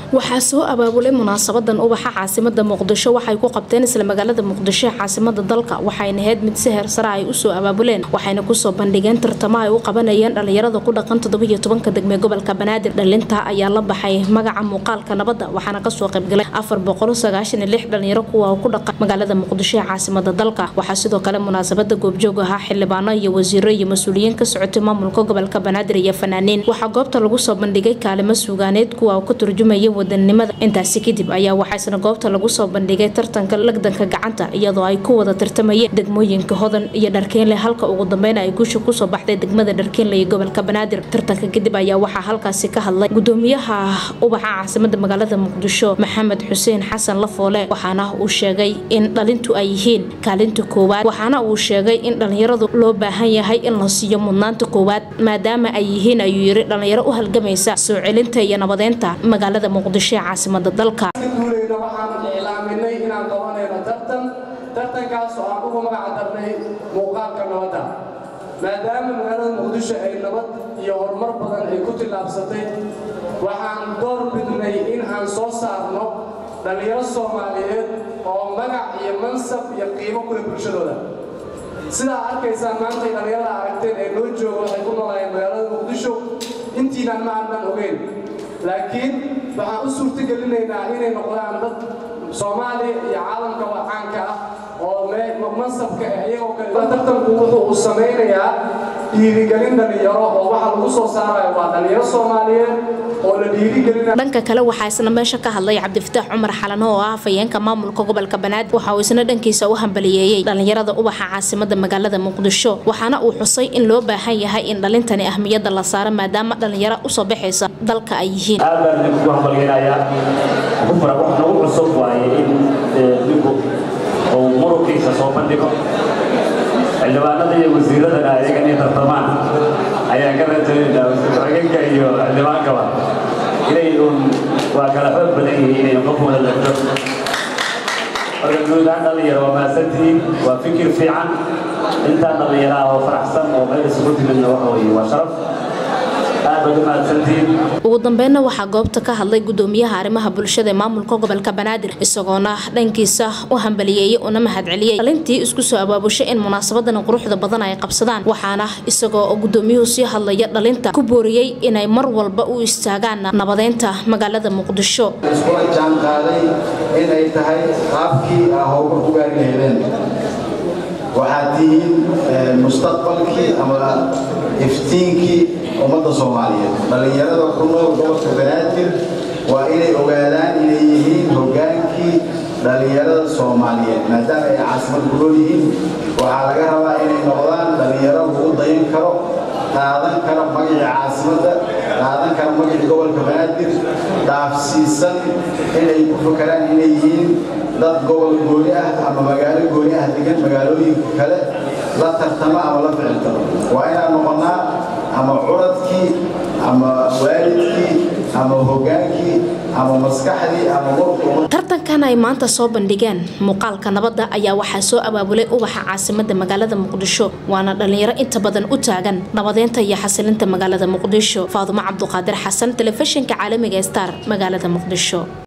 waxaa soo abaabulay munaasabadan ubaxa caasimada muqdisho waxay ku qabteen isla magaalada muqdisho ee caasimada dalka waxayna ahayd mid si heersare ay usoo abaabuleen waxayna kusoo bandhigeen tartamo ay u qabanayeen dhalinyarada ku dhaqan toddobiyo tobanka degme gobolka banaadir dhalinta ayaa la baxay magaca muuqaalka nabadda waxaana kasoo qaybgalay afar boqol sagaashan iyo lix dhalinyaro kuwa ku dhaqan magaalada muqdisho ee caasimada dalka waxaa sidoo kale munaasabada goobjoog ahaa xildhibaano iyo wasiiro iyo mas-uuliyiin ka socotay maamulka gobolka banaadir iyo fanaaniin waxaa goobta lagu soo bandhigay kaalimo suugaaneed kuwa ka turjumaya wadanimada intaasi kadib ayaa waxaasna goobta lagu soo bandhigay tartanka lagdanka gacanta iyadoo ay ku wada tartamayeen degmooyinka hodan iyo dharkeenle halka ugu dambeyn ay guusha kusoo baxday degmada dharkeenle iyo gobolka banaadir tartanka kadib ayaa waxaa halkaasi ka hadlay gudoomiyaha ubaxa caasimada magaalada muqdisho maxamed xuseen xasan lafoole waxaana uu sheegay in dhalintu ay yihiin kaalinta koowaad waxaana uu sheegay in dhalinyaradu loo baahan yahay in la siiyo mudnaanta koowaad maadaama ay yihiin ayuu yiri dhalinyaro u halgamaysa soo celinta iyo nabadeynta magaalada muqdisho ee caasimada dalka guuleyna waxaan iclaaminay inaan qabanayno tartan tartankaas oo aan ugu magaca darnay muuqaalka nabadda maadaama magaalada muqdisho ay nabad iyo horumar badan ay ku tillaabsatay waxaan door bidnay in aan soo saarno dhallinyaro soomaaliyeed oo magac iyo mansab iyo qiimo ku leh bulshadooda sidaa arkaysaan maantay dhallinyarada aragteen ee noo jooga waxay ku noolaayeen magaalada muqdisho intiinaan ma aanan ogeyn laakiin waxaan u suurtagelinaynaa inay noqdaan dad soomaaliya iyo caalamka wacaanka ah oo mansabka iyagoo kale tartanku wuxuu uu samaynayaa dhiirigelin dhallinyaro oo waxa lagu soo saaraya waa dhallinyaro soomaaliyeed oo la dhiirigelina dhanka kale waxaa isna meesha ka hadlay cabdifataax cumar xalano oo ah afayeenka maamulka gobolka banaadir waxa uu isna dhankiisa u hambaliyeeyey dhalinyarada ubaxa caasimada magaalada muqdisho waxaana uu xusay in loo baahan yahay in dhalintani ahmiyada la saaro maadaama dhalinyaro usoo baxaysa dalka ay yihiin aad baan idinku hambalyeynaya wax nagu cusub waaye in ninku uu muruqiisa soo bandhigo xildhibaanada iyo wasiiradana ayaga inay tartamaan ayaan ka rajaynayna raganka iyo xildhibaankaba inay uun waa kala xoog badan yihiin inay qof wada degto marka guud ahaan dhalinyaro waa mahadsantihiin waa fikir fiican intaan dhallinyaraha oo faraxsan oo meel isugu timidna waxa weeye waa sharaf ugu dambeynna waxaa goobta ka hadlay gudoomiyaha arrimaha bulshada ee maamulka gobolka banaadir isagoona dhankiisa u hambaliyeeyey una mahadceliyey dhalintii isku soo abaabushay in munaasabadan quruxda badan ay qabsadaan waxaana isagoo gudoomiyuhu sii hadlaya dhalinta ku booriyey inay mar walba u istaagaan nabadeynta magaalada muqdisho iskula jaan qaaday inay tahay qaabkii aa howlka ku gaari lahaydeen waxaad tihiin mustaqbalkii ama iftiinkii ummadda soomaaliyeed dhallinyarada ku nool gobolka banaadir waa inay ogaadaan inay yihiin hoggaankii dhallinyarada soomaaliyeed maadaama ay caasimad ku nool yihiin waxaa laga rabaa inay noqdaan dhallinyaro lagu dayan karo qaadan kara magacii caasimadda qaadan kara magacii gobolka banaadir dhaafsiisan inay ku fakaraan inay yihiin dad gobol gooni ah ama magaalo gooni ah degan magaalooyinka kale la tartama ama la ficiltamo waa inaan noqonnaa ama curadkii ama waalidkii ama hoggaankii ama maskaxdii ama tartankan ay maanta soo bandhigeen muuqaalka nabadda ayaa waxaa soo abaabulay ubaxa caasimada magaalada muqdisho waana dhalinyaro inta badan u taagan nabadeynta iyo xasilinta magaalada muqdisho faadumo cabduqaadir xasan telefishinka caalamiga star magaalada muqdisho